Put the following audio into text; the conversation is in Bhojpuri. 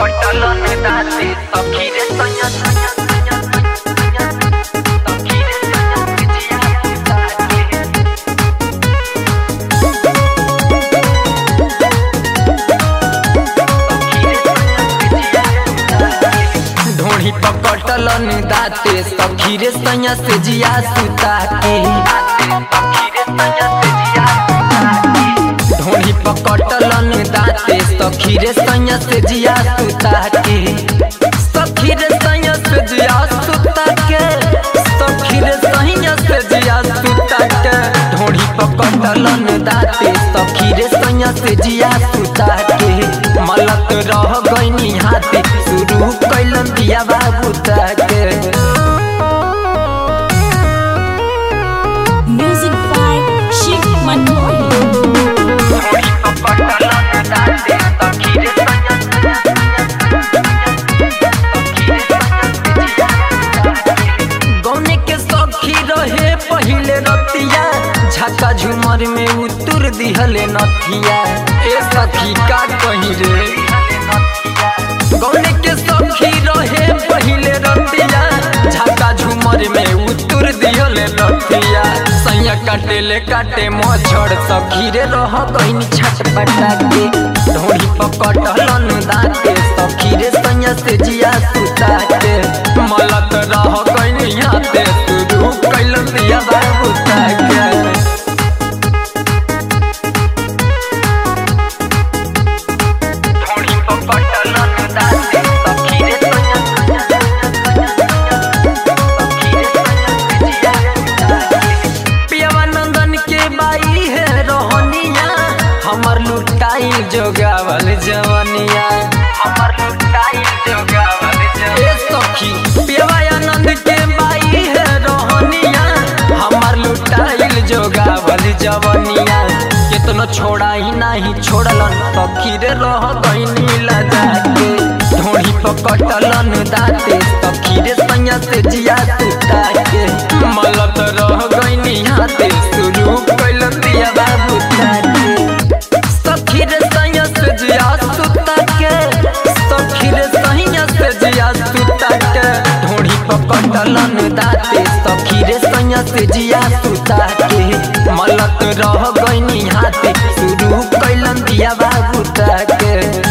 पकड़लन दाते सखी रे सैया सैया सैया सैया सखी रे सैया बिजिया दाते ढोड़ी पकड़लन दाते सखी रे सैया से जिया सुता के ढोड़ी पकड़लन दाते सखी रे सैया से जिया सुता के सखी रे सैया से जिया सुता के सखी रे सैया से जिया सुता के ढोड़ी पकड़लन दाते सखी रे सैया से जिया सुता के मलक रह गईनी हाथे शुरू कैलन दिया बाबू ताके Music by Shiv Manoy. गौने के सखी रहे पहिले रतिया झका झुमर में उतर दिहले नथिया ए सखी का कही रे गौने के सखी रहे पहिले रतिया झका झुमर में उतर दिहले नथिया सैया काटे ले काटे मछड़ सखी रे रह गईनी छटपटा के ढोड़ी पकड़लन दाते सखी रे सैया से जिया सुता के मलत रह गईनी हाथे शुरू कैलन दिया बाबू ताके ढोड़ी पकड़लन दाते सखी रे सैया सैया सैया पियावा नंदन के बाई है रोहनिया हमर लुटाई जोगावल जवनिया हमर लुटाई जोगावल जवनिया सखी पियावा आनंद के बाई है रोहनिया हमर लुटाइल जोगावल जवनिया केतनो छोड़ाई नाही छोड़लन सखी रे रह गईनी लगा के ढोड़ी पकड़लन दाते सखी रे सैया से जिया सुता के मलत रह गईनी हाथे शुरू कैलन दिया बाबू ताके सखी रे सैया से जिया सुता के सखी रे सैया से जिया सुता के ढोड़ी पकड़लन दाते सखी रे सैया से जिया सुता के मलत रह गईनी हाथे शुरू कैलन दिया बाबू ताके